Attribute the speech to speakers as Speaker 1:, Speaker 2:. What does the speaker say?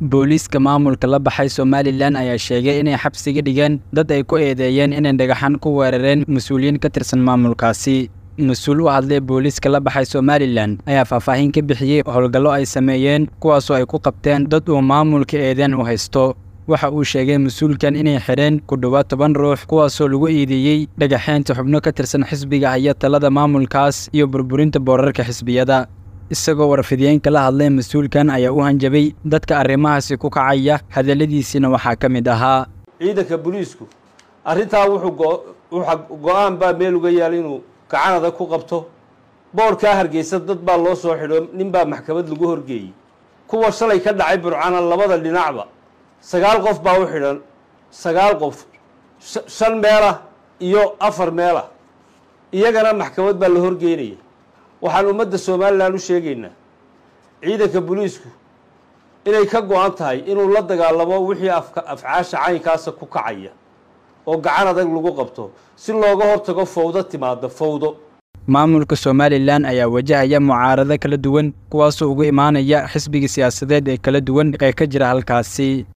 Speaker 1: booliiska maamulka la baxay somalilan ayaa sheegay inay xabsiga dhigeen dad ay ku eedeeyeen inay dhagaxan ku weerareen mas-uuliyiin ka tirsan maamulkaasi mas-uul u hadlay booliiska la baxay somalilan ayaa faahfaahin ka bixiyey howlgallo ay sameeyeen kuwaasoo ay ku qabteen dad uu maamulka eedeen u haysto waxa uu sheegay mas-uulkan inay xidheen ku dhowaad toban ruux kuwaasoo lagu eedeeyey dhagaxeynta xubno ka tirsan xisbiga haya talada maamulkaas iyo burburinta boorarka xisbiyada isagoo warfidiyeenka la hadlay mas-uulkan ayaa u hanjabay dadka arrimahaasi ku kacaya hadalladiisiina waxaa ka mid ahaa
Speaker 2: ciidanka booliisku arrintaa wuxuu go-aan baa meel uga yaal inuu gacanada ku qabto boorkaa hargeysa dad baa loo soo xidho nin baa maxkamad lagu horgeeyey kuwa shalay ka dhacay burcana labada dhinacba sagaal qof baa u xidhan sagaal qof shan meelah iyo afar meelah iyagana maxkamad baa la horgeynaya waxaan ummadda somalilan u sheegaynaa ciidanka booliisku inay ka go-an tahay inuu la dagaalamo wixii afcaasha caynkaasa ku kacaya oo gacan adag lagu qabto si looga hortago fawdo timaada fawdo
Speaker 1: maamulka somalilan ayaa wajahaya mucaarado kala duwan kuwaasoo ugu imaanaya xisbiga siyaasadeed ee kala duwan ee ka jira halkaasi